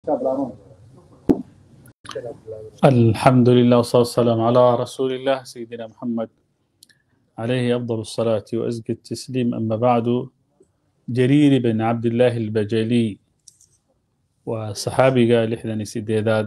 الحمد لله والصلاة والسلام على رسول الله سيدنا محمد عليه أفضل الصلاة وأزكى التسليم أما بعد جرير بن عبد الله البجلي وصحابي قال إحدى سيداد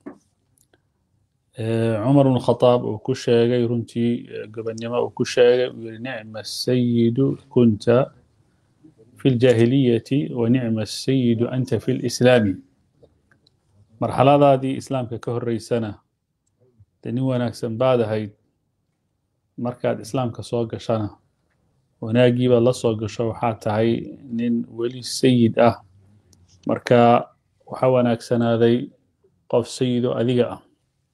عمر بن الخطاب وكشاغي رنتي قبنما وكشاغي نعم السيد كنت في الجاهلية ونعم السيد أنت في الإسلام marxaladaadii islaamka ka horreysana dee nin wanaagsan baad ahayd markaad islaamka soo gashana wanaaggiibaad la soo gasho waxaa tahay nin weli sayid ah marka waxaa wanaagsanaaday qof sayido adiga ah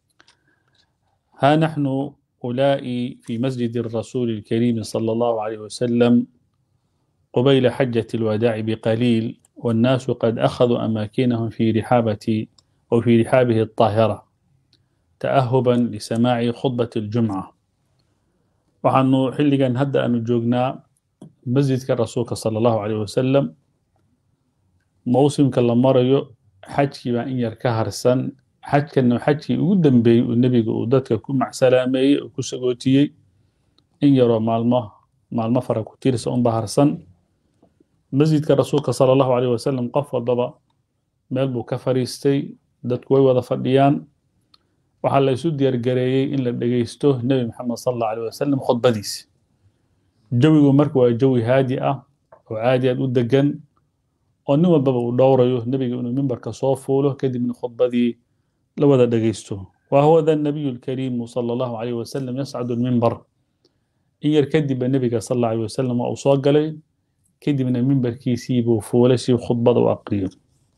ها نحن أولئي في مسجد الرسول الكريم صلى الله عليه وسلم قبيل حجة الوداع بقليل والناس قد أخذوا أماكنهم في رحابة أو في رحابه الطاهرة تأهبا لسماع خطبة الجمعة وحنو حلقا هدا أن جوجنا مسجد الرسول صلى الله عليه وسلم موسم كلا مريو حجي ما إن يركهر سن xajkana xajkii ugu dambeeyey uu nebiga uu dadka ku macsalaameeyey oo ku sagootiyey in yaroo maalmo maalmo fara ku tirsa un baharsan masjidka rasuulka sala allahu caleyh wasalam qof walbaba meel buu ka fadhiistay dadku way wada fadhiyaan waxaa la isu diyaargareeyey in la dhegeysto nebi maxamed sala allahu caleyh wasalam khudbadiisi jawigu marka waa jawi haadi ah oo caadi aad u degan oo nin walbaba uu dhowrayo nebiga inuu mimbarka soo fuulo kadibna khudbadii لوذا دقيستو وهو ذا النبي الكريم صلى الله عليه وسلم يصعد المنبر إن يركدب النبي صلى الله عليه وسلم وأصاق لي كدب من المنبر كيسيب وفولسي وخطبة وأقرير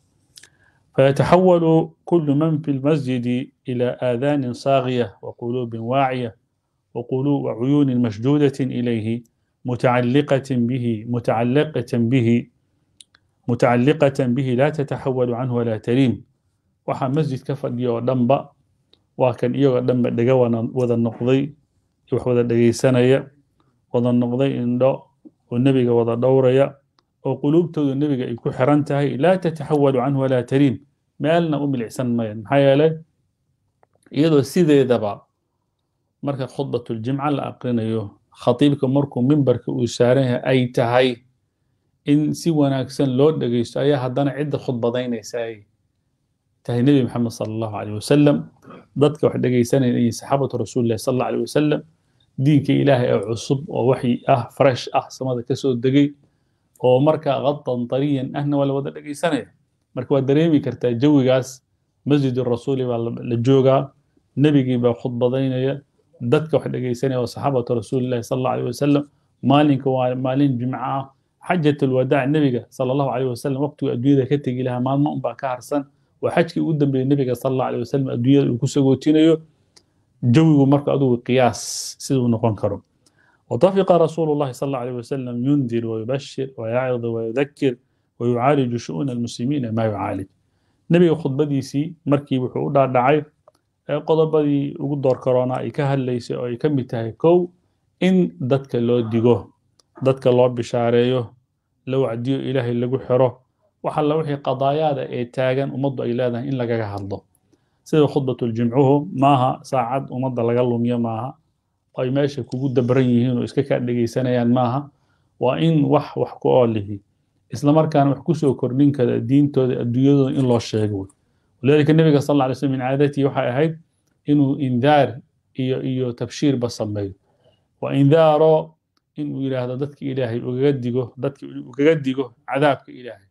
فيتحول كل من في المسجد إلى آذان صاغية وقلوب واعية وقلوب وعيون مشدودة إليه متعلقة به متعلقة به متعلقة به لا تتحول عنه ولا تريم waxaa masjid ka fadhiya oo dhanba waa kan iyagoo dhanba dhega wada noqday wax wada dhegaysanaya wada noqday indho oo nebiga wada dhowraya oo quluubtoodu nebiga ay ku xiran tahay laa tataxawalu canhu walaa tariim meelna u milicsan mayan maxaa yeelay iyadoo sideedaba marka khudbatuljimca la aqrinayo khatiibka markuu mimbarka uu saaran yahay ay tahay in si wanaagsan loo dhegaysto ayaa haddana cidda khudbadaynaysa ay tahay nebi maxamed sala allahu caleyh wasalam dadka wax dhegaysanaya iyo saxaabatu rasuulillahi sala allahu caleyh wasalam diinka ilaahay ee cusub oo waxyi ah fresh ah samada ka soo degay oo markaa qadan tariyan ahna waa la wada dhegaysanaya marka waad dareemi kartaa jawigaas masjidu rasuuli baa la joogaa nebigii baa khudbadaynaya dadka wax dhegaysanaya waa saxaabatu rasuulillahi sala allahu caleyh wasalam maalinka waa maalin jimco ah xajat alwadaac nebiga sala allahu caleyh wasalam waqtigu adduunyada ka tegi lahaa maalmo unbaa ka harsan waa xajkii ugu dambeeyey nebiga sala allahu aleyh wasalam adduunyada uu ku sagootinayo jawigu marka adugu qiyaas siduu noqon karo وطفق رسول الله صلى الله عليه وسلم ينذر ويبشر ويعظ ويذكر ويعالج شؤون المسلمين ما يعالج نبي خطبديسي مركي وحو دعay qodobadii ugu door korona ay ka hadlaysay oo ay ka mid tahay kow in dadka loo digo dadka loo bishaareeyo la wacdiyo ilaahay lagu xiro waxalla wixii qadaayaada ee taagan ummaddu ay leedahay in lagaga hadlo sida khudbatuljimcuhu maaha saacad ummadda laga lumiyo maaha ay meesha kugu dabran yihiin oo iska kaa dhegaysanayaan maaha waa in wax wax ku oolihi islamarkaana wax kusoo kordhin kara diintooda adduunyadooda in loo sheego walidaalika nebiga sal alla alay slam min caadatii waxay ahayd inuu indaar iyo iyo tabshiirba sameeyo waa indaaro inuu yidhaahdo dadka ilaahay ugaga digo dadka ugaga digo cadaabka ilaahay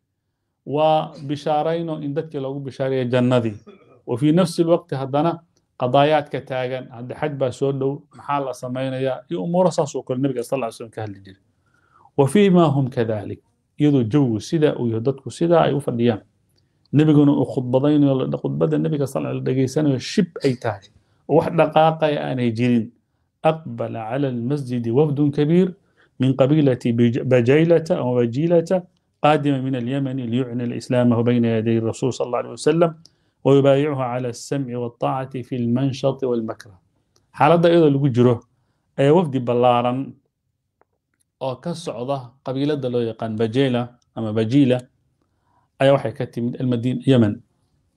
وبشارين إن دتك لو بشارية جندي وفي نفس الوقت هدنا قضايات كتاجن عند حد بسودو محل سمينا يا أمور صاصو كل النبي صلى الله عليه وسلم كهل الجل وفيما هم كذلك يدو جو سدا ويهدتك سدا أي وفديان نبي قلنا خطبتين ولا خطبة النبي صلى الله عليه وسلم شب أي تاج واحد دقائق أنا يجرين أقبل على المسجد وفد كبير من قبيلة بجيلة أو بجيلة قادما من اليمن ليعلن الإسلام بين يدي الرسول صلى الله عليه وسلم ويبايعه على السمع والطاعة في المنشط والمكره حالة إذا لو جرو أي وفد بلارا أو كسعودة قبيلة لو يقان بجيلة أما بجيلة أي وحي كتي من المدينة يمن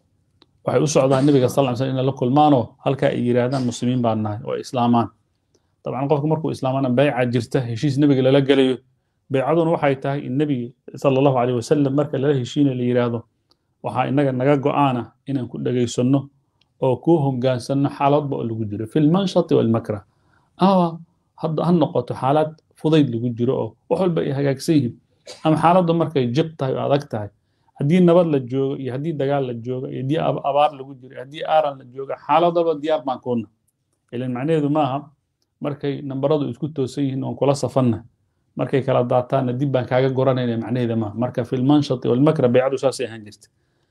waxay u socdaan nebiga sal ly slam inay la kulmaanoo halkaa ay yidhaahdaan muslimiin baan nahay oo ay islaamaan dabcan qofku markuu islaamana bayca jirta heshiis nebiga lala gelayo baycaduna waxay tahay in nebiga sala allahu caleyh wasalam marka lala heshiinayo la yidhaahdo waxaa inaga naga go'aana inaan ku dhegaysanno oo kuu hogaansanno xaaladba oo lagu jiro fi lmanshati walmakrah ama hadda ha noqoto xaalad fudayd lagu jiro oo wax walba ay hagaagsan yihiin ama xaaladdu markay jiq tahay oo adag tahay haddii nabad la joogo iyo haddii dagaal la joogo iyo haddii abaar lagu jiro haddii aaran la joogo xaalad walba diyaar baan kuuna ilan macnaheedu maaha markay nambaradu isku toosan yihiin oon kula safanna markay kala daataanna dib baan kaaga goranayna macnaheeda maaha marka fi lmanshati walmakra baycadu saasay ahaan jirta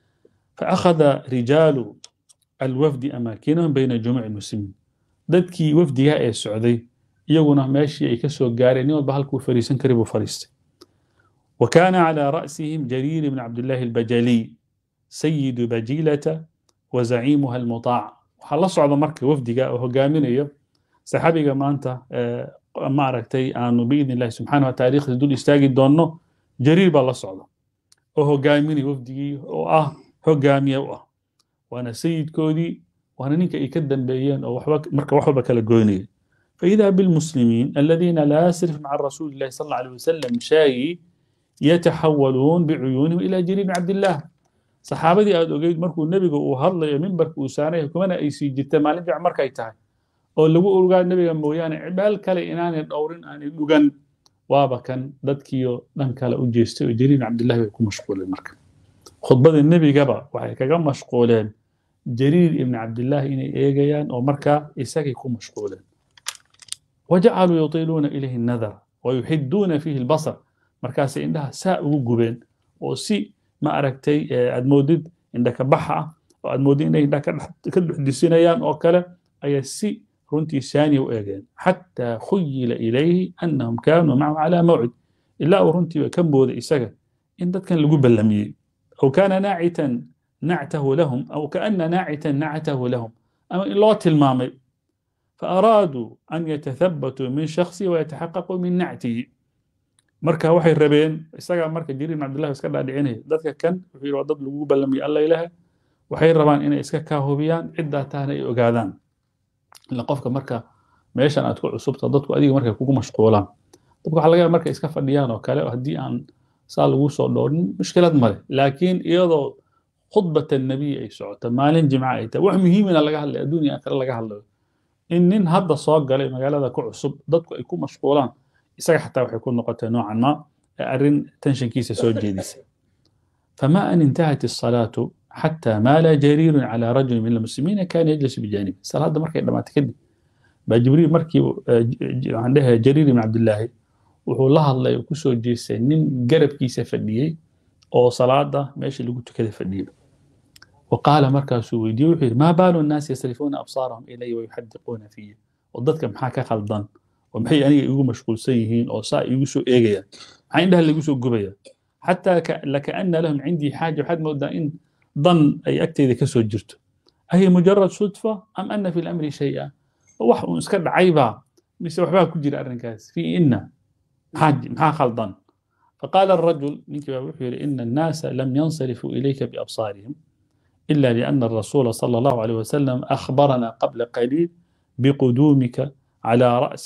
فأخذ رجال الوفد أماكنهم بين جموع المسلمين dadkii wafdiga ee socday iyaguna meeshii ay ka soo gaareen nin walba halkuu fariisan kari buu fariistay وكان على رأسهم جرير بن عبد الله البجلي سيد بجيلة وزعيمها المطاع waxaa la socda marka wafdiga oo hogaaminayo saxaabiga maanta ma aragtay aanu biidn illahi subxaana wa taariikhda dul istaagi doonno jariir baa la socda oo hogaaminaya wafdigii oo ah hogaamiye u ah waana sayidkoodii waana ninka ay ka dambeeyeen oo waxba marka wax walba kala goynaya فإذا بالمسلمين الذين لا يسرف مع رسول الله صلى الله عليه وسلم شاي يتحولون بعيونهم إلى جرير بن عبد الله صحابتي أد أجيد مركو النبي وهلا منبر وسانه كمان أي سي جت مالين جع مركا يتاعي أو لو أقول النبي مويان عبال كلا إنان الأورين أن يدوغن وابا كان ددكيو دان كلا أجيستي جرير بن عبد الله يكون مشغول المركب خطبة النبي قبا وحي كجا مشغولين جرير بن عبد الله إني إيجيان أو مركا إساك يكون مشغولين وجعلوا يطيلون إليه النذر ويحدون فيه البصر markaas indhaha saa ugu gubeen oo si ma aragtay aad moodid indha ka baxa ah oo aad moodid inay indhaha ka dhuxdisinayaan oo kale ayaa si runtii saaniya u eegeen xataa khuyila ilayhi annahum kaanuu macahu calaa mawcid ilaa uu runtii ka mooday isaga in dadkan lagu ballamiyey aw kaana naacitan nactahu lahum aw kaana naacitan nactahu lahum ama in loo tilmaamay فأرادوا أن يتثبتوا من شخصه ويتحققوا من نعته marka waxay rabeen isagaa marka jiriir bin cabdillahi iska dhaadhicinaya dadka kan wuxuu yidhi waa dad lagu ballamiyo alla ilaha waxay rabaan inay iska kaa hubiyaan ciddaa tahna ay ogaadaan ila qofka marka meeshan aad ku cusubta dadku adiga markay kugu mashquulaan dadku waxaa laga yaaba markay iska fadhiyaan oo kale haddii aan saa lagu soo dhoorin mushkilad male laakiin iyadoo khudbata nabiy ay socoto maalin jimca ay tahay wax muhiimina laga hadlay adduunya aakhira laga hadlayo in nin hadda soo galay magaalada ku cusub dadku ay ku mashquulaan isaga xataa waxay ku noqotay noocan ma arrin tenshankiisa soo jeedisay fama an intahat الصلاة حتى مال جرير على رجل من المسلمين كان يجلس بجانبه صلاة markay dhamaatay kadib baa jibriil markii waxaan dhahay jariir ibn cabdillaahi wuxuu la hadlay oo kusoo jeestay nin garabkiisa fadhiyey oo salaada meesha lagu tukada fadhiyey وقال markaasuu weydiiyey wuxuu yidhi maa baalu الناس يصرفون أبصارهم إلي ويحدقون فيه oo dadka maxaa ka khaldan oo maxay aniga igu mashquulsan yihiin oo saa igu soo eegayaan maxaa indhaha lagu soo gubaya xataa lakaana lahum cindii xaaja waxaad moodaa in dan ay agteyda ka soo jirto ahiya mujarad sudfa am ana fi lamri shaya wax uun iska dhacaybaa mise waxbaa ku jira arrinkaas fi ina maxaa khaldan فقال الرجل نيكي بابوحي إن الناس لم ينصرفوا إليك بأبصارهم إلا لأن الرسول صلى الله عليه وسلم أخبرنا قبل قليل بقدومك على رأس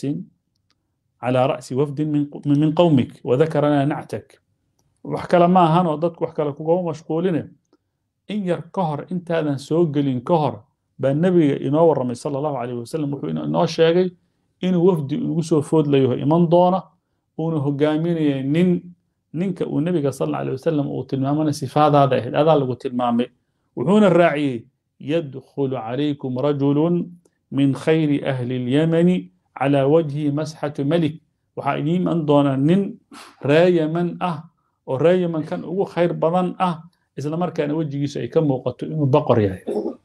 على رأس وفد من من قومك وذكر لنا نعتك وحكى ما هان وددك وحكى لك قوم مشغولين إن ير كهر أنت هذا سوقلين كهر بالنبي ينور رمي صلى الله عليه وسلم وحو إنه شاقي إنه وفد يقصوا فود ليه إيمان دونه وإنه هقامين نين نينك والنبي صلى الله عليه وسلم وتلمامنا صفات هذا هذا اللي تلمامي وحون الراعي يدخل عليكم رجل من خير أهل اليمن على وجه مسحة ملك waxaa idiin iman doona nin raayaman ah oo raayaman kan ugu khayr badan ah isla markaana wejigiisu ay ka muuqato inuu boqor yahay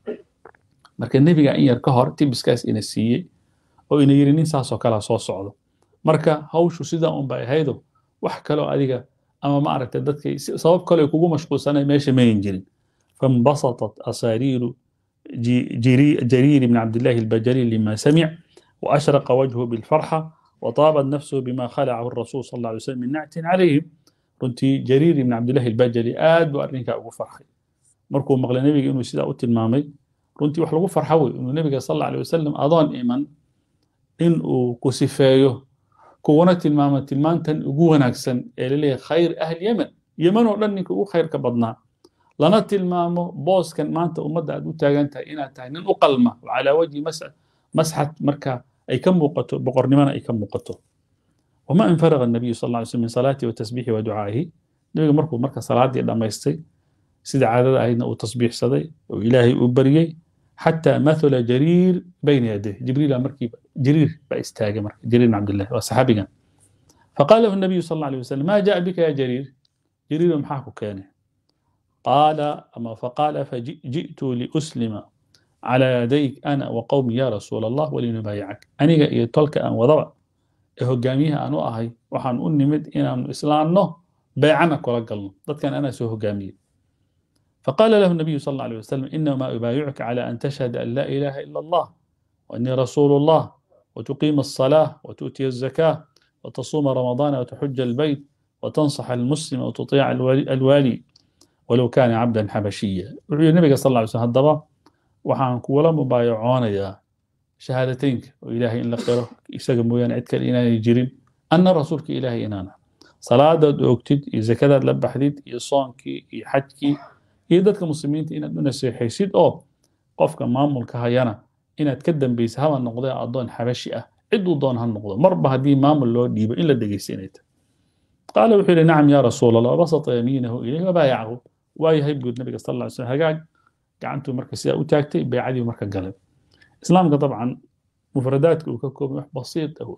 marka nebiga in yar ka hor tibiskaas ina siiyey oo ina yidhi nin saasoo kalea soo socdo marka hawshu sidaa un bay ahaydo wax kaloo adiga ama ma aragtay dadkay sabab kale kugu mashquulsanay meesha mayin jirin فانبسطت أسارير جرير بن عبد الله البجلي لما سمع وأشرق وجهه بالفرحة وطابت نفسه بما خلعه الرسول صلى الله عليه وسلم من نعت عليهم runtii jariir ibn cabdillahi albajali aad buu arrinkaa ugu farxay markuu maqlay nebiga inuu sidaa u tilmaamay runtii wax lagu farxo wey inuu nebiga sal alla alay wasalam adoon iman in uu ku sifeeyo kuwana tilmaamo tilmaantan ugu wanaagsan ee laleeyahay khayr ahli yemen yemen oo dhan ninka ugu khayrka badnaa lana tilmaamo booskan maanta ummadda aad u taagan tahay inaad tahay nin u qalma calaa wajhi masxad marka ay ka muuqato boqornimona ay ka muuqato wama infaraga الnabiyu sal lla slam min salaatihi wa tasbiixi wa ducaa'ihi nebiga markuu marka salaadii dhammaystay sida caadada ahaydna uu tasbiixsaday oo ilaahay uu baryey xataa mathula jariir bayna yadayh jibriila markiiba jariir baa istaagay marka jariir bin cabdillah waa saxaabigan faqaala lahu nabiyu sal alla alay wasalam ma jaa bika ya jariir jariiro maxaa ku keenay qaala ama faqaala faji'tu liuslima على يديك أنا وقومي يا رسول الله ولنبايعك أنيga iyo tolka aan wadaba ee hogaamiyaha aan u ahay waxaan u nimid inaanu islaanno beecana kula galno dadkan anaa soo hogaamiyey فقال له النبي صلى الله عليه وسلم إنما أبايعك على أن تشهد أن لا إله إلا الله وأني رسول الله وتقيم الصلاة وتؤتي الزكاة وتصوم رمضان وتحج البيت وتنصح المسلم وتطيع الوالي ولو كان عبدا حبشيا النبي صلى الله عليه وسلم هالضبط waxaan kuwala mubaayacoonayaa shahaadateynka oo ilaahay in la qiro isaga mooyaane cid kale inaanay jirin anna rasuulka ilaahay inaana salaadaad oogtid iyo zakadaad la baxdid iyo soonkii iyo xajkii iyo dadka muslimiinta inaad u naseexaysid oo qofka maamulka hayana inaad ka dambaysa haba noqdee addoon xabashi ah cid uu doon ha noqdo marba haddii maamul loo dhiibo in la dhegaysta inay tahay qaala wuxuu yidhi nacam yaa rasuul allah wabasata yamiinahu ilayhi wabaayacahu waayahay buud nabiga sal alla ly slam hagaag gacantuu marka sidaa u taagtay beecadii marka galay islaamka dabcan mufradaadka uu ka koobay wax basiid ah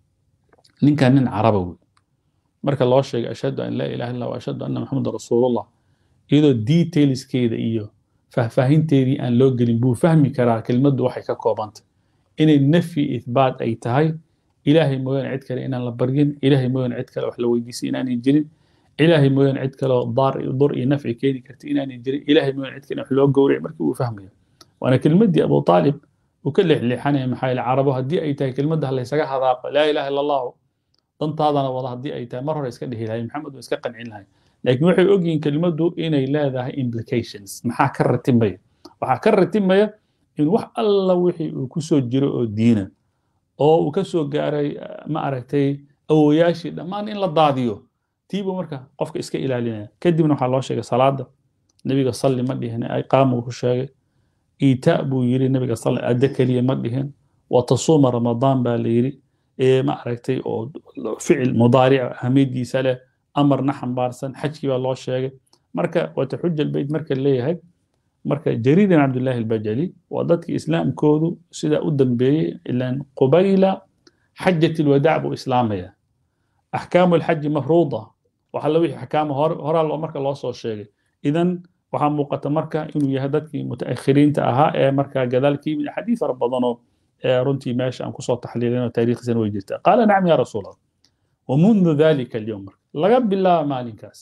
ninkan nin caraba wey marka loo sheegay ashhadu an laa ilaha illa wa ashhadu anna maxamedan rasuulullah iyadoo detailskeeda iyo faahfaahinteedii aan loo gelin buu fahmi karaa kelmaddu waxay ka koobantay inay nafyi ithbaat ay tahay ilaahay mooyaane cid kale inaan la baryin ilaahay mooyaane cid kale wax la weydiisay inaanay jirin ilaahay mooyaane cid kaleo daar iyo dur iyo nafci keeni karta inaanay jirin ilaahay mooyaane cid kale wax loo gowracay markii uu fahmayo waana kelmaddii abu aalib uu ka leexleexanaya maxaa yeele carabo haddii ay tahay kelmadda laysaga hadaaqo laa ilaha illa allahu dantaadana wada haddii ay tahay mar hore iska dhihi lahay maxamed waa iska qancin lahay laakiin waxay ogyihiin kelmaddu inay leedahay implications maxaa ka ratibmaya waxaa ka ratibmaya in wax alla wixii uu ku soo jiro oo diina oo uu ka soo gaaray ma aragtay awoyaashii dhammaan in la daadiyo tiibuu marka qofka iska ilaalinaya kadibna waxaa loo sheegay salaada nebiga salli ma dhihin iqaamuu ku sheegay iitaa buu yiri nebiga salli adde keliya ma dhihin watasuuma ramadaan baa la yiri ma aragtay oo ficil mudaaric ahmiyadiisa leh amarna xambaarsan xajkii baa loo sheegay marka wataxuja albayt marka leeyahay marka jariir bin cabdullaahi albajali waa dadkii islaamkoodu sidaa u dambeeyey ilan qubayla xajat alwadaac buu islaamaya axkaamu alxaji mafruuda waxa la wixii axkaama horaa loo marka loo soo sheegay idan waxaa muuqata marka inuu yahay dadkii mutaakhiriinta ahaa ee markaa gadaal ka yimid axaadiis fara badanoo runtii meesha aan kusoo taxliilinoo taariikhdiisana way jirtaa qaala nacam yaa rasuul allah wamundu dalika alyowm marka laga bilaaba maalinkaas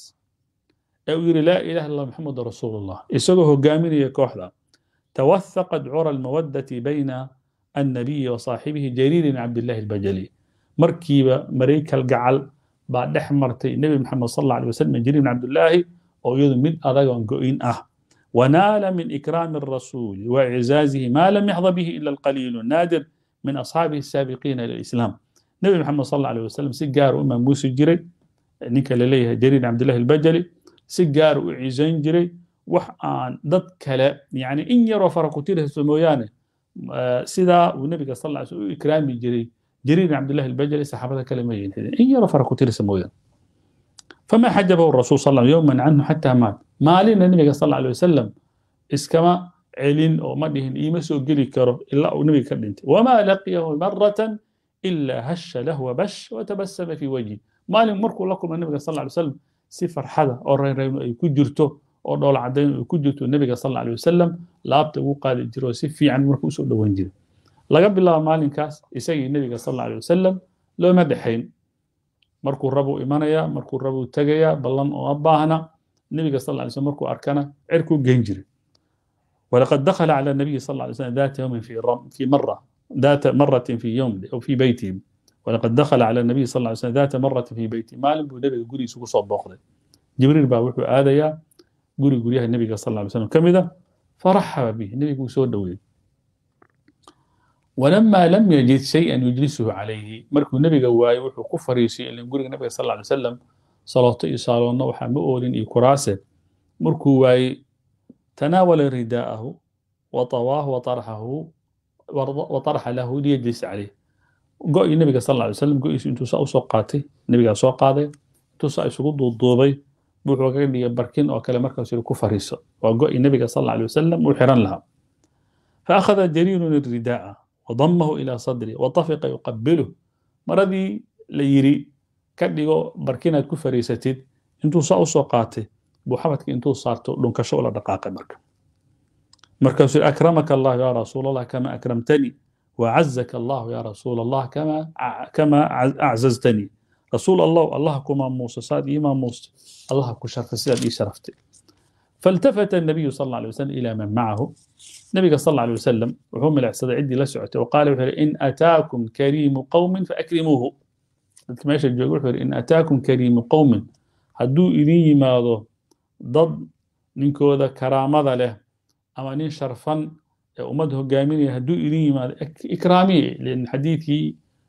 ee uu yidhi laa ilaha illa maxamedu rasuulullah isagoo hogaaminaya kooxda tawahaqat cura almawaddati bayna annabiyi wa saaxibihi jariir bin cabdillahi albajali markiiba maraykal gacal baa dhex martay nebi maxamed sal alla alay wasalam jariir bin cabdillaahi oo iyadu mid adagoon go'in ah ونال من إكرام الرسول وإعزازه ما لم يحظى به إلا القليل النادر من أصحابه السابقين إلى الإسلام نبي محمد صلى الله عليه وسلم سجار أمام موسى جري نيكا لليه جرير عبد الله البجلي سجار وعزين جري وحان ضد كلا يعني إن يرى فرقتيره سمويانه سيدا والنبي صلى الله عليه وسلم إكرامي جري جرير عبد الله البجلي صحابة كلمين إن يرى فرقتيره سمويانه فما حجبه الرسول صلى الله عليه وسلم يوما عنه حتى مات maalina nabiga sal alla alay wasalam iskama celin oo ma dhihin iima soo geli karo ilaa uu nabiga ka dhintay wamaa laqiyahu maratan ilaa hasha lahu wabash watabasama fi wajhi maalin markuu la kulma nabiga sal alla alay wasalam si farxada oo reyreyno ay ku jirto oo dhoola caddayn ay ku jirto nabiga sal alla alay wasalam laabta ugu qaadi jiro si fiican markuu usoo dhowan jiray laga bilaabo maalinkaas isagii nabiga sal alla alay wasalam looma dhexayn markuu rabuu imanaya markuu rabuu tegaya ballan oo baahna النبي صلى الله عليه وسلم مركو أركانه عركو جنجري ولقد دخل على النبي صلى الله عليه وسلم ذات يوم في رم في مرة ذات مرة في يوم أو في بيته ولقد دخل على النبي صلى الله عليه وسلم ذات مرة في بيته ما لم النبي يقول يسوق صوب بخله جبريل باوحو هذا يا guri guryaha nebiga sal ly slam ka mida faraxaba bih nebiguu soo dhoweeyey ولما لم يجد شيئا يجلسه عليه markuu nebiga waayo wuxuu ku fariisiyay ilin guriga nebiga sal ly slam salooto iyo saaloonna waxaa ma oolin iyo kuraase markuu waayey tanaawala ridaa'ahu وطواه وطرحه وطرح له ليجلس عليه go-ii nebiga sal ly slam go-iisu intuu saa usoo qaatay nebigaa soo qaaday intuu saa isugu duuduubay wuxuu kaga dhigay barkin oo kale markaas ku fariiso waa go-ii nebiga sal ly wasalam uu xiran lahaa فأخذ جرير الرداء وضمه إلى صدره وطفق يقبله مرضي ليري كدغو بركيناد ku fariisatid intuu saa usoo qaatay buu xabadka intuu saarto dhunkasho ula dhaqaaqay marka markaasuu akramaka allah ya rasuul allah kama akramtani وعزك الله يا رسول الله كما كما أعززتني رسول الله الله كما موسى صاد إمام موسى الله كشرف سيد شرفتي فالتفت النبي صلى الله عليه وسلم إلى من معه النبي صلى الله عليه وسلم وهم العسد عدي لسعته وقال إن أتاكم كريم قوم فأكرموه ماشي يقول إن أتاكم كريم قوم هدو إلي ماذا ضد نينكو ذا كرامة له أما نين شرفا ummad hogaaminaya hadduu idin yimaado ikraamiye lan xadiidkii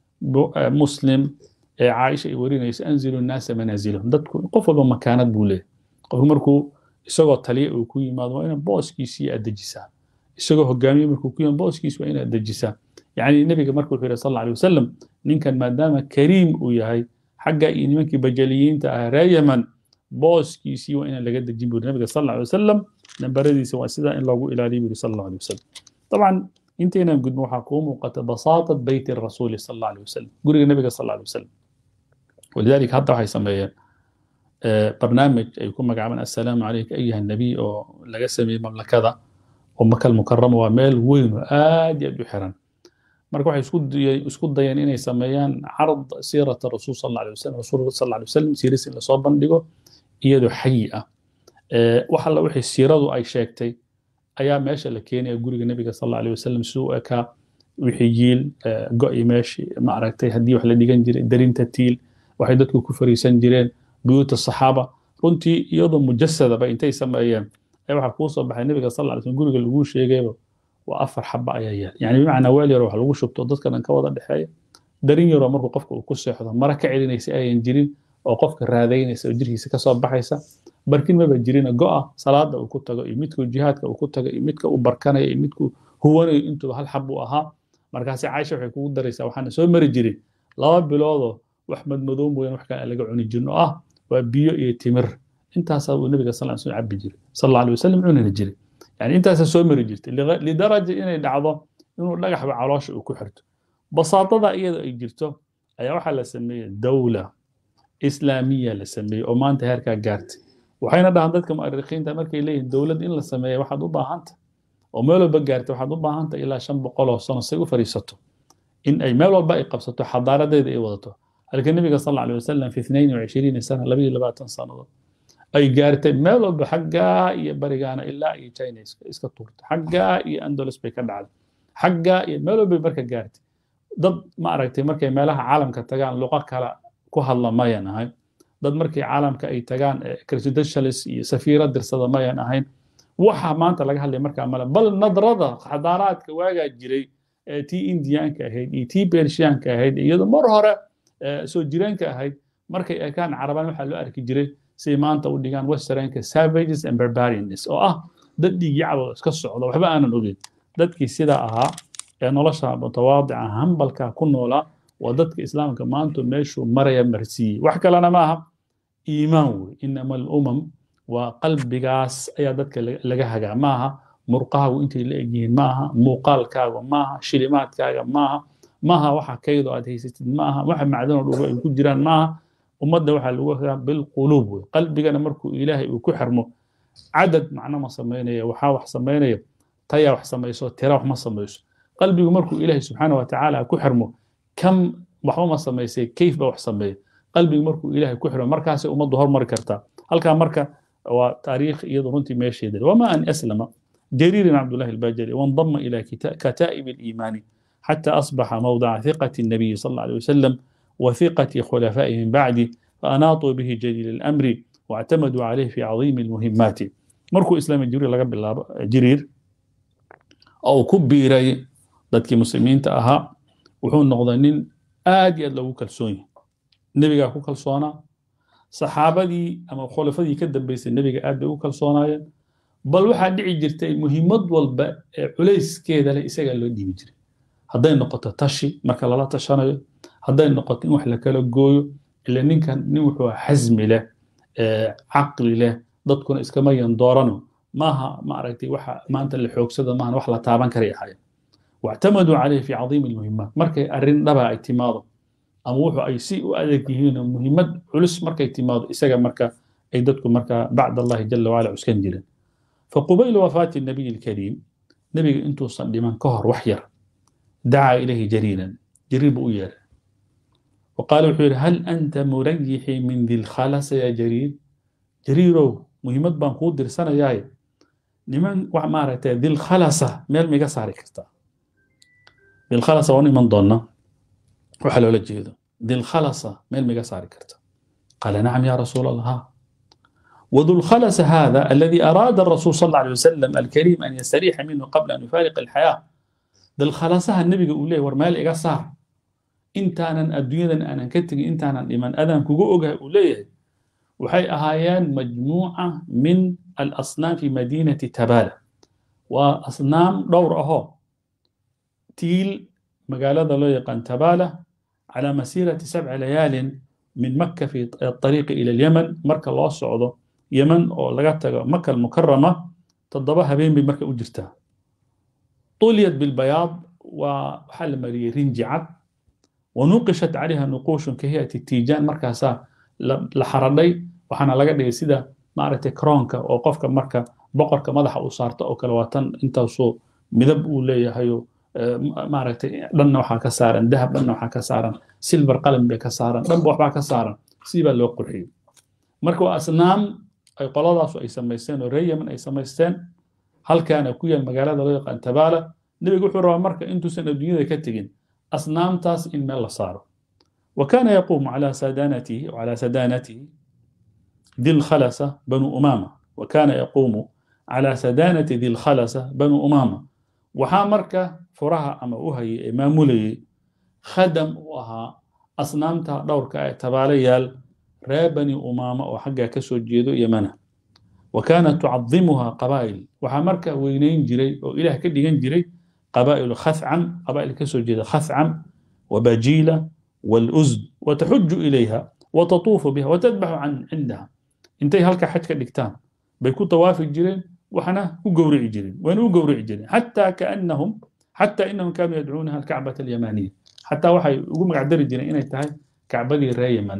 muslim ee caaisha ay warinaysa anzilu nnaasa manaazilahum dadku qof walba makaanad buu leeyahy qofku markuu isagoo taliya uu ku yimaado waa inaad booskiisii aad dejisaa isagoo hogaamiye markuu ku yimaado booskiisi waa inaad dejisaa yacni nebiga marka wuxuu yihi sal alla alay wasalam ninkan maadaama kariim uu yahay xagga iyo nimankii bajaliyiinta ah ree yaman booskiisii waa inaan laga dejin buri nabiga sal alla alay wasalam nambaradiisa waa sidaa in loogu ilaaliyo buri sal alla alay wasalam طبعا انتينا قد محاكوم وقت بساطة بيت الرسول صلى الله عليه وسلم قولي النبي صلى الله عليه وسلم ولذلك حتى waxay sameeyeen barnaamij ay ku magacaabaan assalaamu calayka ayuha nabiy oo laga sameeyey mamlakada oo makal mukarama waa meel weyn oo aad iyo aad u xiran marka waxay isku isku dayeen inay sameeyaan carad siirata rasuul sal alla alay wasalam rasuulka sal alla alay wasalam siiris in lasoo bandhigo iyadoo xayi ah wax alla wixii siiradu ay sheegtay ayaa meesha la keenaya guriga nebiga sal alla alay wasalam siduu u ekaa wixii yiil go-i meeshii ma aragtay haddii wax la dhigan jiray darinta tiil waxay dadku ku fariisan jireen buyuuta saxaaba runtii iyadoo mujasadaba intay sameeyeen ee waxaa kuu soo baxay nebiga sal alla slam guriga laguu sheegayba waa afar xaba ayaa yaal yani bimacnaa weel yaroo wax lagu shubto dadka dhan ka wada dhexeeya darin yaroo markuu qofka uu ku seexdo mara ka celinaysa ayan jirin oo qofka raadaynaysa oo jirkiisa kasoo baxaysa barkin maba jirina go'a salaada uu ku tago iyo midkuu jihaadka uu ku tago iyo midka uu barkanayo iyo midkuu huwanayo intuba hal xab uu ahaa markaasi caaisha waxay kugu daraysaa waxaana soo mari jirin laba biloodoo wax madmadow mooyaan wax kale aan laga cuni jirin oo ah waa biyo iyo timir intaasaa uu nabiga sal slam cabi jiray sal alla alay wasalam cunina jiray yani intaasaa soo mari jirtay lidaraja inay dhacdo inuu dhagaxba caloosha uu ku xirto basaatada iyada ay jirto ayaa waxaa la sameeyey dawla islaamiya la sameeyey oo maanta heerkaa gaartay waxayna dhahaan dadka mu'arikhiinta markay leeyihin dowlad in la sameeya waxaad u baahanta oo meel walba gaartay waxaad u baahanta ilaa shan boqol oo sano say u fariisato in ay meel walba ay qabsato xadaaradeeda ay wadato halka nebiga sal alay wasalam fi اثnain وعشhriina sana labayo labaatan sannadood ay gaartay meel walba xaggaa iyo barigaana ilaa iyo china iska tuurtay xaggaa iyo andolos bay ka dhacday xaggaa iyo meel walbay marka gaartay dad ma aragtay markay meelaha caalamka tagaan luqo kale ku hadla mayan ahayn dad markay caalamka ay tagaan credentials iyo safiiro dirsada mayan ahayn waxa maanta laga hadlaya markaa male bal nadrada xadaaraadka waagaa jiray ee tii indiyaanka ahayd iyo tii bershiyaanka ahayd iyadoo mar hore soo jireenka ahayd markay ekaan carabaan waxaa loo arki jiray siay maanta u dhigaan westernka savages and barbarians oo ah dad dhiigyacaba iska socda waxba aanan ogeyn dadkii sidaa ahaa ee nolosha mutawaadica hambalka ku noolaa waa dadka islaamka maanta meeshuu maraya marsiiyey wax kalena ma aha iimaan wey inama alumam waa qalbigaas ayaa dadka laga hagaa maaha murqahaagu intay la egyihiin maaha muuqaalkaaga maaha shilimaadkaaga maaha maaha waxa kaydoo aad haysatid maaha waxa macdanoo dhugo ay ku jiraan maaha ummadda waxaa lagu hagaa bilquluub wey qalbigana markuu ilaahay uu ku xirmo cadad macno ma samaynaya waxaa wax samaynaya tayaa wax samayso tira wax ma samayso qalbigu markuu ilaahay subxaana wa tacaala ku xirmo kam waxba ma samaysay kayf ba wax sameeya qalbigu markuu ilaahay ku xirmo markaasay ummaddu hormari kartaa halkaa marka waa taariikh iyadu runtii meesheeda wama an aslama جرير بن عبد الله الباجلي وانضم إلى كتائب الإيمان حتى أصبح موضع ثقة النبي صلى الله عليه وسلم وثقة خلفائه من بعده فأناطوا به جليل الأمر واعتمدوا عليه في عظيم المهمات markuu islaamay jibriil laga bilaabo jiriir oo uu ku biiray dadkii muslimiinta ahaa wuxuu noqday nin aad iyo aad loogu kalsoon yahay nebigaa ku kalsoonaa saxaabadii ama khulafadii ka dambeysay nebiga aad bay ugu kalsoonaayeen bal waxaa dhici jirtay muhiimad walba ee culayskeeda leh isagaa loo dhiibi jiray hadday noqoto tashi marka lala tashanayo hadday noqoto in wax la kala gooyo ila ninkan nin wuxuu xasmi leh caqli leh dadkuna iskama yan doorano maaha maaragtay waxa maanta la xoogsada maahan wax la taaban karay ahaayeen واعتمدوا عليه في عظيم المهمات markay arrin dhaba ay timaado ama wuxuu ay si u adeeg yihiin muhiimad culus markay timaado isaga marka ay dadku marka bacd allahi jala wacala cuskan jireen فقبيل وفاة النبي الكريم نبي انتو صدمان كهر وحير دعا إليه جريرا جرير بؤير وقال وحير هل أنت مريحي من ذي الخلص يا جرير جريرو مهمة بانقود درسانا ياي لمن وعمارة ذي الخلصة ميل ميقا ساري كرتا ذي الخلصة واني من ضلنا وحلو لجيدو ذي الخلصة ميل ميقا ساري كرتا قال نعم يا رسول الله وذو الخلس هذا الذي أراد الرسول صلى الله عليه وسلم الكريم أن يستريح منه قبل أن يفارق الحياة ذو الخلسها النبي يقول له ورمال إيقا صار إنتانا الدنيا أنا كتني إنتانا لمن أذن كوكو أوجه أوليه وحي أهايان مجموعة من الأصنام في مدينة تبالة وأصنام دور أهو تيل مقالة لا يقان تبالة على مسيرة سبع ليال من مكة في الطريق إلى اليمن مركز الله الصعودة يمن أو لقيتها مكة المكرمة تضبها بين بمكة أجرتها طوليت بالبياض وحل مري رنجعت ونوقشت عليها نقوش كهيئة التيجان مركزها لحردي وحنا لقيت سيدا معرفة كرونكا أو قفك مركة بقرك مدح أصارت أو كلواتن انت وصو مذب أولي هيو maaragtay dhanna waxaa ka saaran dahab dhanna waxaa ka saaran silver qalin bay ka saaran dhanba waxbaa ka saaran sii baa loo qurxiyey marka waa asnaam ay qoladaasu ay samaysteen oo reer yemen ay samaysteen halkaana ku yaal magaalada loo yaqaan tabaala nebigu wuxuu rabaa marka intuusan adduunyada ka tegin asnaamtaas in meel la saaro وكان يقوم على سدانته وعلى سدانته ذي الخلسة بنو أمامة وكان يقوم على سدانة ذي الخلسة بنو أمامة وحا مركة furaha ama u hayay ee maamulayay khadam u ahaa asnaamta dhowrka ee tabaalayaal reer bani umaama oo xaggaa ka soo jeedo yamana wa kaanat tucadimuha qabaa'il waxaa marka weynayn jiray oo ilaah ka dhigan jiray qabaa'ilu khafcam qabaa'il ka soo jeeda khafcam wabajiila والأزد وتحج إليها وتطوف بها وتذبح عن عندها انتي هلك حج كدكتان بيكون طواف الجيرين وحنا وقورع الجيرين وين وقورع الجيرين حتى كأنهم حتى انهم كانوا يدعونها الكعبه اليمانيه حتى waxay ugu magac dari jireen inay tahay kacbadii reer yemen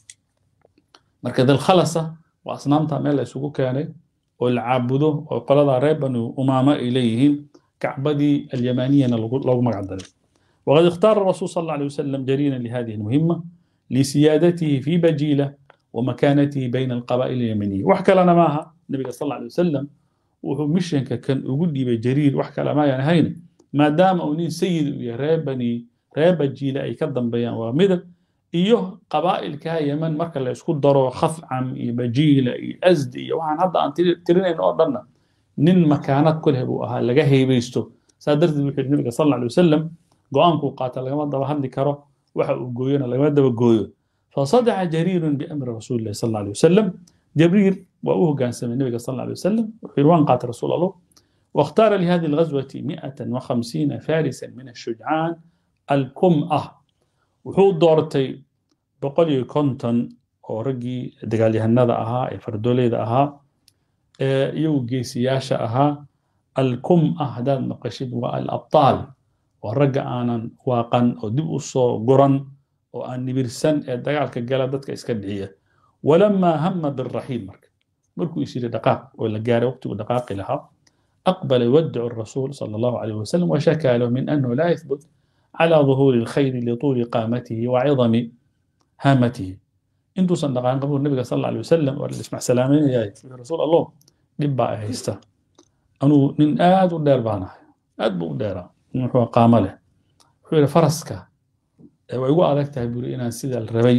marka dal khalasa waa asnaamta meel la isugu keenay oo la caabudo oo qolada reer banu umaama ay leeyihiin kacbadii alyamaniyana loogu magac daray وقد اختار الرسول صلى الله عليه وسلم جريرا لهذه المهمة لسيادته في بجيلة ومكانته بين القبائل اليمنية وحكى لنا معها النبي صلى الله عليه وسلم وهو مشينك كان يقول لي بجرير وحكى لنا يعني هين maadaama uu nin sayid iyo reer bani reer bajiile ay ka dambeeyaan waa midab iyo qabaa'ilka yemen marka la isku daro khafcam iyo bajiila iyo asdi iyo waxaan hadda aan tirinayn oo dhanna nin makaanad ku leh buu ahaa laga heebaysto saa darteed wuxuu yidhi nabiga sal alla alay wasalam go-aankuu qaata lagama daba hadli karo waxa uu gooyona lagama daba gooyo fasadaca jariirun biamri rasuulillahi sal alla alay wasalam jabriir waa u hoggaansamay nabiga sal alla alay wasalam wuxuu yidhi waan qaatay rasuul allah واختار لهذه الغزوة 150 فارسا من الشجعان الكمأة وحو دورتي بقولي كونتون oo raggii dagaalyahanada ahaa ee fardooleeda ahaa ee iyagu geesiyaasha ahaa alkum ah haddaad maqashid waa alabtaal waa ragga aanan waaqan oo dib u soo guran oo aan nibirsan ee dagaalka gala dadka iska bixiya walamaa hama biraxiil marka markuu is yidhi dhaqaaq oo la gaaray waqtigu dhaqaaqi lahaa أقبل يودع الرسول صلى الله عليه وسلم وشكى له من أنه لا يثبت على ظهور الخير لطول قامته وعظم هامته انتو صندقان قبول النبي صلى الله عليه وسلم ولا اسمع سلامين يا رسول الله دبا هيستا أنو من آد ودير بانا آد بو ديرا هو قام له هو فرسك ويقول أدك تهبير إنا سيدا الربي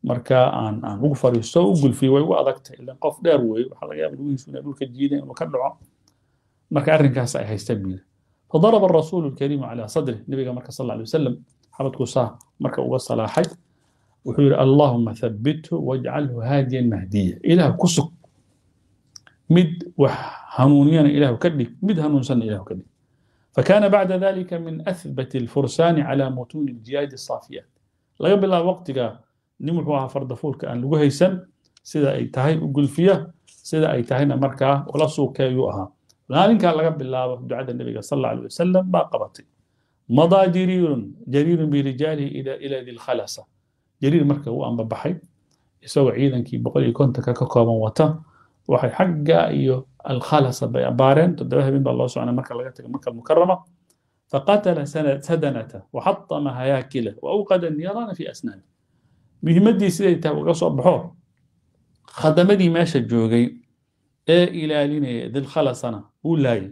marka aan aan ugu fariisto u gulfiyo way ugu adagtay ilan qof dheer weeye waxaa laga yaaba lugihiisu inay dhulka jiideen inuu ka dhaco marka arrinkaas ay haystaan buu yidhi فضرب الرسول الكريم على صدره نبي مركز صلى الله عليه وسلم حبت كوساه مركز وصل حي وحير اللهم ثبته واجعله هاديا مهديا إله كسك مد وهنونيا إله كدك مد هنونسا إله كدك فكان بعد ذلك من أثبت الفرسان على متون الجياد الصافيات لا قبل وقتك نمحوها فرد فولك أن لغهيسا سيدا أي تهي أقول فيها سيدا أي تهينا مركا ولا سوك يؤها maalinkaa laga bilaabo ducada nebiga sal alla alay wasalam baa qabatay madaa jariirun jariirun birijaalihi ila dilkhalasa jariir marka uu ambabaxay isagoo ciidankii boqol iyo kontonka ka kooban wata waxay xagga iyo alkhalasa bay abaareen toddoba habeen baa loo socnay marka laga taga maka almukarama faqatala sadanata waxatama hayaakila waawqada niiraana fi asnaani muhimaddii siday tahay uga soo baxo khadamadii meesha joogay ee ilaalinaya dilkhalasana wuu laayay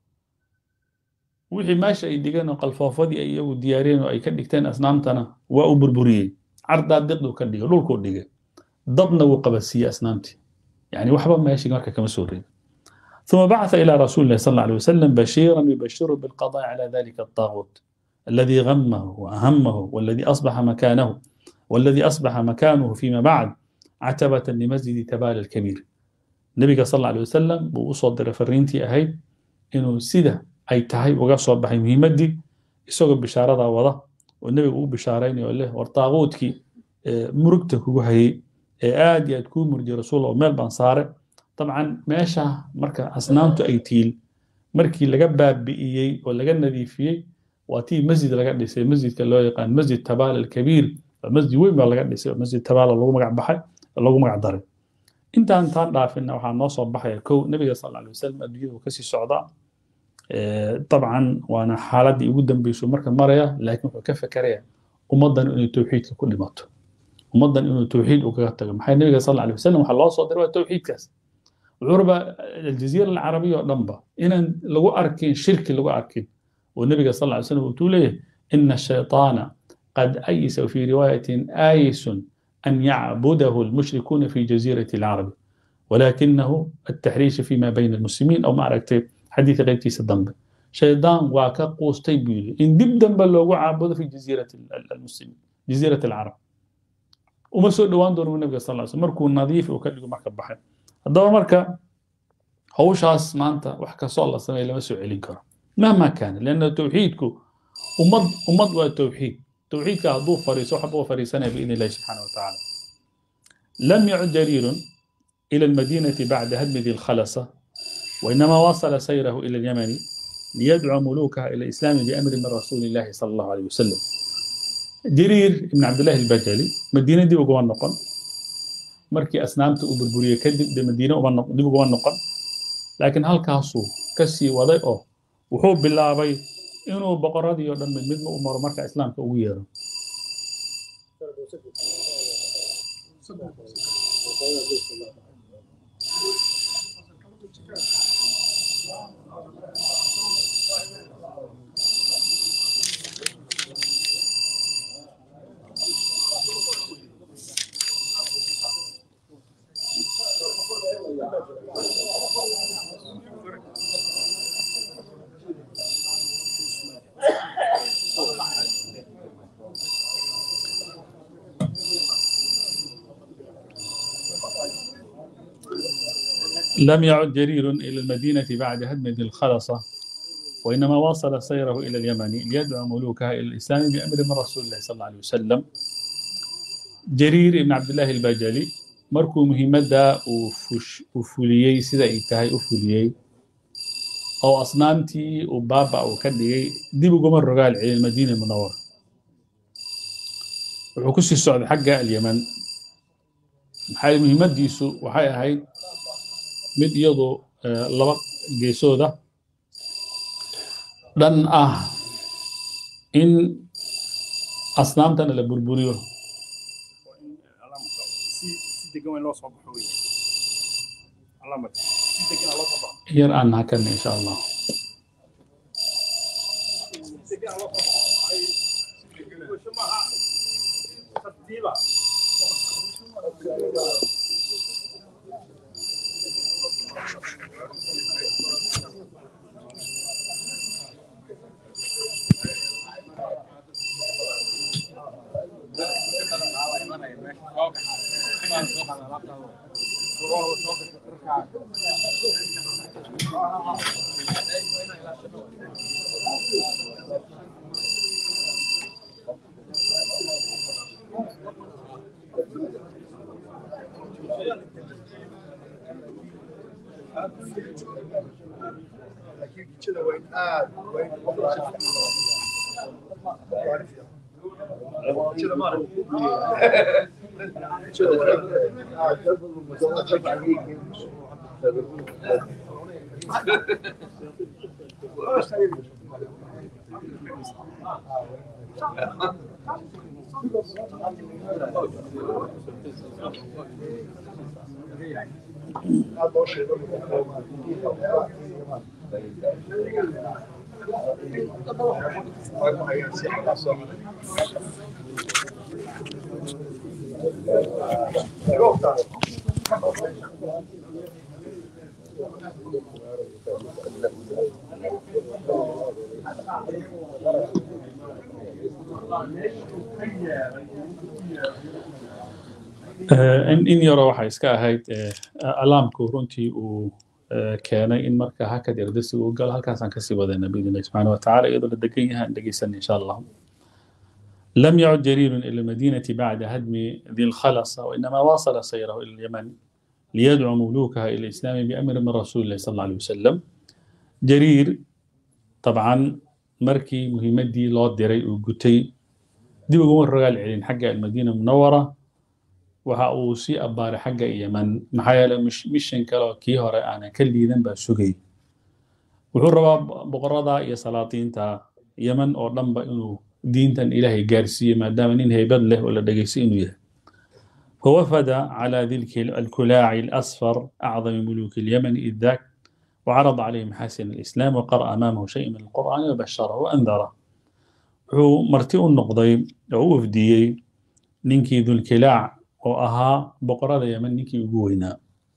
wixii meesha ay dhigeen oo qalfoofadii ay iyagu diyaariyeen oo ay ka dhigteen asnaamtana waa u burburiyey cardaa diqduu ka dhigay dhulkuu dhigay dabna wuu qabadsiiyey asnaamtii yani waxba meeshii marka kama soo reebin ثم بعث إلى رسول الله صلى الله عليه وسلم بشيرا يبشره بالقضاء على ذلك الطاغوت الذي غمه وأهمه والذي أصبح مكانه والذي أصبح مكانه فيما بعد عتبة لمسجد تبال الكبير nabiga sal alla alay wasalam buu u soo diray fariintii ahayd inuu sida ay tahay uga soo baxay muhiimaddii isagoo bishaaradaa wada oo nebiga uu bishaaraynayo leh war taaquudkii murugta kugu hayay ee aad iyo aad kuu murjiyay rasuul oo meel baan saare dabcan meesha marka asnaamtu ay tiil markii laga baabi'iyey oo laga nadiifiyey waa tii masjid laga dhisay masjidka loo yaqaan masjid tabaala alkabiir masjid weyn baa laga dhisay oo masjid tabaala lagu magac baxay lagu magac daray intaan taan dhaafinna waxaa noo soo baxaya kow nebiga sal alay wasalam adduunyada uu kasii socdaa dabcan waana xaaladdii ugu dambeyso marka maraya laakiin wuxuu ka fekeraya ummaddan inay towxiidka ku dhimato ummaddan inuu towxiid ugaga tago maxay nebiga sal alay wasalam waxaa loo soo diray waa towxiidkaas wuxuu rabaa aljaziira alcarabiya oo dhanba inaan lagu arkin shirki lagu arkin oo nebiga sal alay wasalam wuxuu leeyahay ina ashayطaana qad ayisa fi riwaayatin aayisun أن يعبده المشركون في جزيرة العرب ولكنه التحريش فيما بين المسلمين أو معركة حديث غير تيس الضنب شيطان واكا قوستي بيلي إن دب دنب لو عابد في جزيرة المسلمين جزيرة العرب وما سوء دوان دور النبي صلى الله عليه وسلم مركو نظيف وكلكو مركا بحر هذا مركا هوشاس مانتا وحكا صلى الله عليه وسلم لما سوء علين كرم مهما كان لأن توحيدكو ومض ومض والتوحيد توحيدك هدو فريس وحبه فريسنا بإذن الله سبحانه وتعالى لم يعد جرير إلى المدينة بعد هدم ذي الخلصة وإنما واصل سيره إلى اليمن ليدعو ملوكها إلى الإسلام بأمر من رسول الله صلى الله عليه وسلم جرير بن عبد الله البجلي مدينة دي وقوان نقن مركي أسنامت وبربورية كدب دي مدينة دي وقوان نقن لكن هل كاسو كسي وضيئه وحب بالله بي inuu boqoradii oo dhan mid midma u maro marka islaamka ugu yeero لم يعد جرير إلى المدينة بعد هدم ذي الخلصة وإنما واصل سيره إلى اليمن ليدعو ملوكها إلى الإسلام بأمر من رسول الله صلى الله عليه وسلم جرير بن عبد الله البجلي مركو مهمة وفوليي سيدا إيتاهي أفوليي أو أصنامتي وبابا أو كدي دي بقوم الرجال إلى المدينة المنورة وحكسي السعود حقها اليمن maxay muhiimadiisu waxay ahayd mid iyadu laba geesooda dhan ah in asnaamtana la burburiyo yar aan hakan insha allah in yaro waxay iska ahayd alaamku runtii uu keenay in marka hakad erdasiga u galo halkaasaan kasii wadayna biidn illahi subxana watacaala iyadoo la degan yahay aan dhegeysan insha allah لم يعد جرير إلى المدينة بعد هدم ذي الخلصة وإنما واصل سيره إلى اليمن ليدعو ملوكها إلى الإسلام بأمر من رسول الله صلى الله عليه وسلم جرير طبعا مركي مهمدي لو ديري وقتي دي بقوم الرجال علين حق المدينة المنورة waxa uu sii abbaaray xagga yeman maxaa yeele mishan kale kii hore aanan ka liidan baa sugay wuxuu rabaa boqorada iyo salaatiinta yeman oo dhanba inuu diintan ilaahay gaarsiiyo maadaama nin haybad leh oo la dhegaystay inuu yahay فوفد على ذي الكلاع الأصفر أعظم ملوك اليمن إذ ذاك وعرض عليه محاسن الإسلام وقرأ أمامه شيء من القرآن وبشره وأنذره هو مرتئ النقضي أو وفديي نينكي ذو الكلاع oo ahaa boqorada yemen ninkii ugu weynaa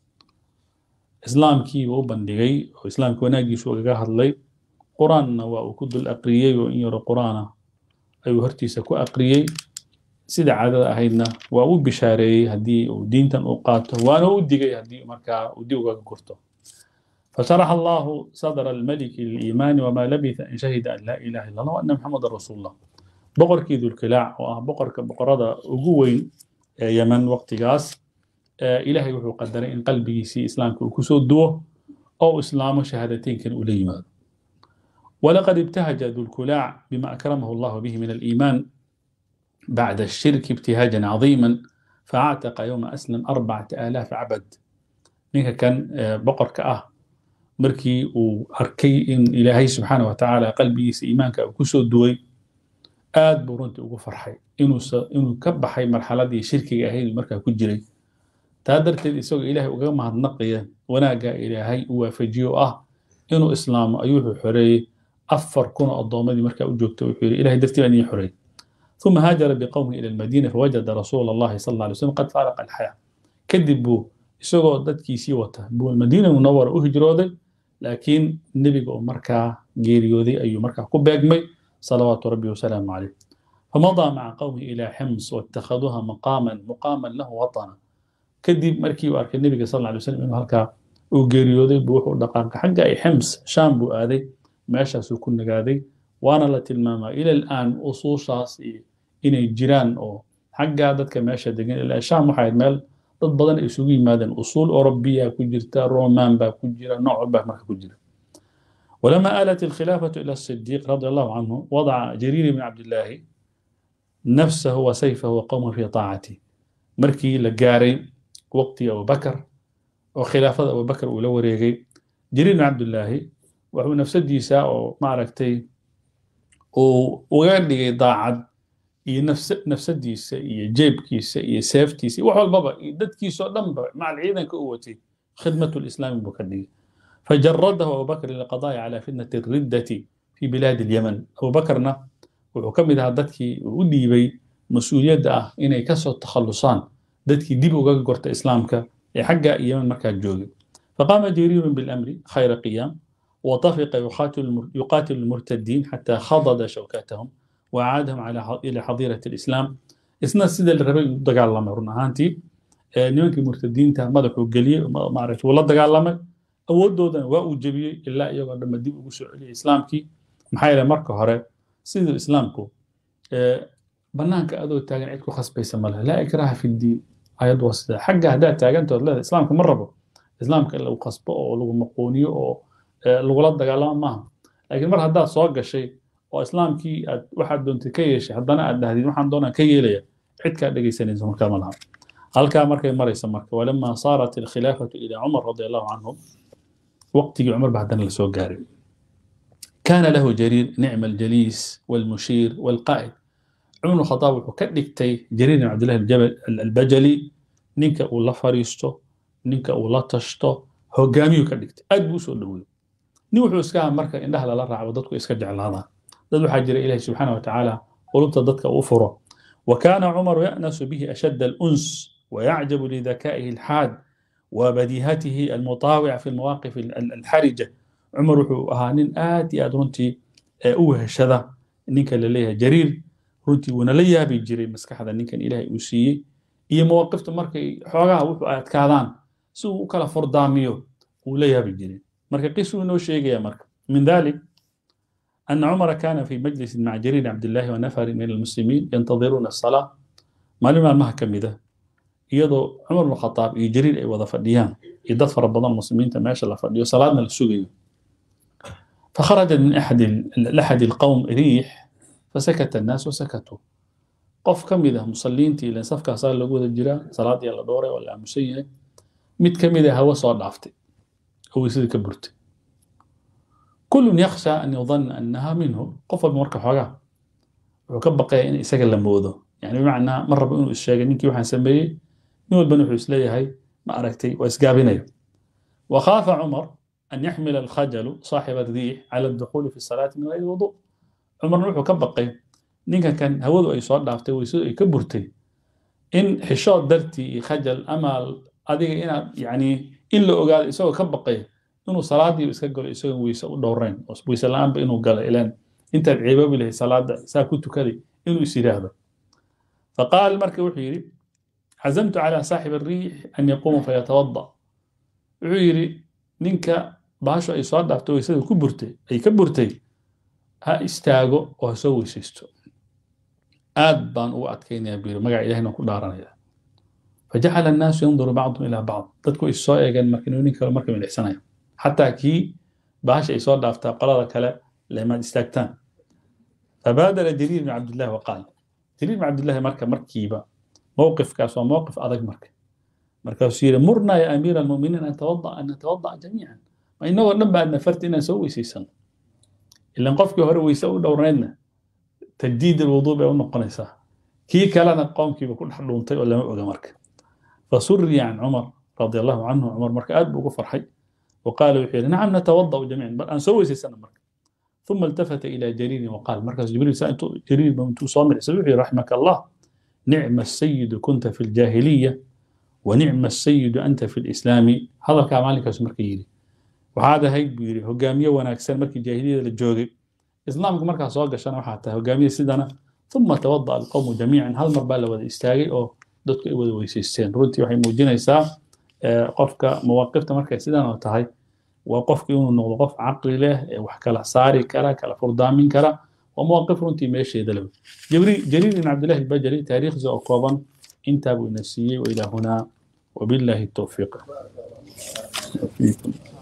islaamkii uu bandhigay oo islaamka wanaaggiisu ugaga hadlay qur-aanna waa uu ku dul aqriyey oo in yaro qur-aana ayuu hortiisa ku aqriyey sida caadada ahaydna waa u bishaareeyey haddii uu diintan uu qaato waana u digay haddii markaa uu dib ugaga gurto فشرح الله صدر الملك للإيمان وما لبث أن شهد أن لا إله إلا الله وأن محمد رسول الله بقر كي ذو الكلاع وبقر كبقرة أقوين yeman waqtigaas ilaahay wuxuu qadaray in qalbigiisii islaamka uu kusoo duwo oo islaamo shahaadateynkan ula yimaado ولقد ابتهج ذو الكلاع بما أكرمه الله به من الإيمان بعد الشرك ابتهاجا عظيما فاعتق يوم أسلم أربعة آلاف عبد منك كان بقر كأه مركي وأركي إن إلهي سبحانه وتعالى قلبي إيمانك كسو دوي aad buu runtii ugu farxay inuu ka baxay marxaladii shirkiga ahayd markaa ku jiray taa darteed isagoo ilaahay ugaga mahadnaqaya wanaagga ilaahay u waafajiyo ah inuu islaamo ayuu wuxuu xoreeyey afar kun oo addoommadii markaa u joogta wuxuu yidhi ilahay dartii baan idin xoreeyey ثم هاجر بقومه إلى المدينة فوجد رسول الله صلى الله عليه وسلم قد فارق الحياة كدب بو isagoo dadkiisii wata buu madiina munawara u hijrooday laakiin nebiga oo markaa geeriyooday ayuu markaa ku beegmay صلوات ربي وسلامه عليه فمضى مع قومه إلى حمص واتخذوها مقاما مقاما له وطنا كدب مركي وارك النبي صلى الله عليه وسلم إنه هلكا وقريودي بوحو دقاق حق أي حمص شام بو آذي ماشا سكون نقاذي وانا لتلماما إلى الآن أصول شاصي إني جيران أو حق عددك ماشا دقين إلى شام وحايد مال dad badan ay isugu yimaadeen usuul orobiya ku jirta roman baa ku jira nooc baa marka ku jira ولما آلت الخلافة إلى الصديق رضي الله عنه وضع جرير بن عبد الله نفسه وسيفه وقومه في طاعته مركي لقاري وقت أبو بكر وخلافة أبو بكر ولو ريغي جرير بن عبد الله وهو نفس الديساء معركتي وغير ضاعد iyo nafsadiisa iyo jeebkiisa iyo seeftiisa iyo wax walbaba iyo dadkiisoo dhanba macal ciidanka u watay khidmatu lislaami buu ka dhigay فجرده أبو بكر للقضاء على فتنة الردة في بلاد اليمن أبو بكرنا وحكم إذا دتكي وديبي مسؤولية آه إني كسر التخلصان دتكي ديب وقا قرت إسلامك حق يمن مركز جوجي فقام جرير بالأمر خير قيام وطفق يقاتل يقاتل المرتدين حتى خضد شوكاتهم وأعادهم على إلى حظيرة الإسلام إسنا سيدة الربيع دقال الله مرنا هانتي nimankii murtadiinta madaxuu geliyey maaragtay wuu la dagaalamay awooddoodana waa uu jebiyey ilaa iyagoo dhamma dib ugu soo celiyay islaamkii maxaa yeelay marka hore siduu islaamku bannaanka adoo taagan cid ku khasbaysa ma lehe laa ikraha fi ddiin ayad waa sidaa xagga haddaad taagantood leedahay islaamka ma rabo islaamka in lagu khasbo oo lagu maquuniyo oo lagula dagaalamo maaha laakiin mar haddaad soo gashay oo islaamkii aad waxaad doontay ka yeeshay haddana aad dhahdid waxaan doonaa ka yeelaya cid kaa dhegaysanaysa markaa ma laha halkaa markay maraysa marka walamaa saarat alkhilaafatu ilaa cumar radi allahu canhu waqtigii cumar ba haddana lasoo gaaray كان له جرير نعم الجليس والمشير والقائد عمر الخطاب wuxuu ka dhigtay jariir ibn cabdillahi aljabal albajali ninka uu la fariisto ninka uu la tashto hogaamiyuu ka dhigtay aad buu usoo dhaweeyey nin wuxuu iska aha marka indhaha lala raaco dadku iska jeclaadaan dad waxaa jira ilahi subxaana wa tacaala qulubta dadka uu furo وكان عمر يأنس به أشد الأنس ويعجب لذكائه الحاد وبديهته المطاوع في المواقف الحرجة cumar wuxuu ahaa nin aad iyo aad runtii u weheshada ninka la leeyahay jariir runtii wuuna la yaabi jiray maskaxda ninkan ilaahay uu siiyey iyo mawaqifta markay xoogaha wuxuu adkaadaan si uu u kala fordaamiyo wuu la yaabi jiray marka qisuu inoo sheegaya marka min dhalik أن عمر كان في مجلس مع جرير عبد الله ونفر من المسلمين ينتظرون الصلاة ما لما ما كم إذا يضو عمر بن الخطاب يجرير أي وظف الديان يدفع ربضان المسلمين تماشى الله فديو صلاة السوقي فخرج من أحد لأحد القوم ريح فسكت الناس وسكتوا قف كم إذا مصلين تي لأن صفكة صار لقود الجيران صلاة يلا دورة ولا مسيئة مت كم إذا هو صار ضعفتي هو يصير كبرتي كل يخشى أن يظن أنها منه قف بمركب حاجة وكبقى إن يسجل لموضه يعني بمعنى مرة بإنه الشاقة نيكي وحن سميه نقول بنو حسلي هاي ما أركتي وإسقابنا وخاف عمر أن يحمل الخجل صاحب الريح على الدخول في الصلاة من غير وضوء عمر نوحو كبقي نينكا كان هودو أي صوت دافتي ويسو أي كبرتي إن حشاد درتي خجل أمال أديك إنا يعني إن لو قال إسو كبقي إنه صلاة يسكا قول إسو ويسو دورين ويسا الآن بإنه قال إلان أنت بعيباب له صلاة ساكوتو كذي إنه يسير هذا فقال المركب وحيري عزمت على صاحب الريح أن يقوم فيتوضأ وحيري ninka baasho ay soo dhaafto weysada ku burtay ay ka burtay ha istaago oo ha soo weysaysto aad baan ugu adkaynaya buu yiri magaca ilahina ku dhaaranaya fajacala annaasu yanduru bacdum ilaa bacd dadku is soo eegeen marka inuu nin kale marka midhicsanaya xataa kii baasha ay soo dhaaftaa qolada kale lemaad istaagtaan fabaadara jariir bn cabdillahi waqaal jariir bn cabdillahi marka markiiba mowqifkaas waa mowqif adag marka markaasuu yidhi murnaa ya amiira almuminiin an tawada an natawada'a jamiican ma inagoo dhan ba aadna farti inaan soo weysaysano ilan qofkii hore weyse u dhowrnaydna tajdiid alwuduu bay u noqonaysaa kii kalena qoomkiiba ku dhex dhuuntay oo lama oga marka fasuriya can cumar radi allahu canhu cumar marka aad buu ugu farxay وقال وحير نعم نتوضأ جميعا بل أن سوي سنة مرك ثم التفت إلى جرير وقال مركز جبريل سألت جرير بمتو صامر سوحي رحمك الله نعم السيد كنت في الجاهلية ونعم السيد أنت في الإسلام هذا كمالك اسمك يري وهذا هيك بيري هجامية وناكسر مركي جاهلية للجوغي إسلامك مركز صاقة شنا وحتى هجامية سيدنا ثم توضأ القوم جميعا هل مربالة وذا استاغي أو dadku ay wada weysaysteen runtii waxay muujinaysaa qofka mawaaqifta markay sidan oo tahay waa qofka inuu noqdo qof caqli leh ee wax kala saari kara kala furdaamin kara waa mawaaqif runtii meesheeda leh jariir ibn cabdillahi albajali taariikhdiisa oo kooban intaa buu ina siiyey wailaa hunaa wabillahi towfiiq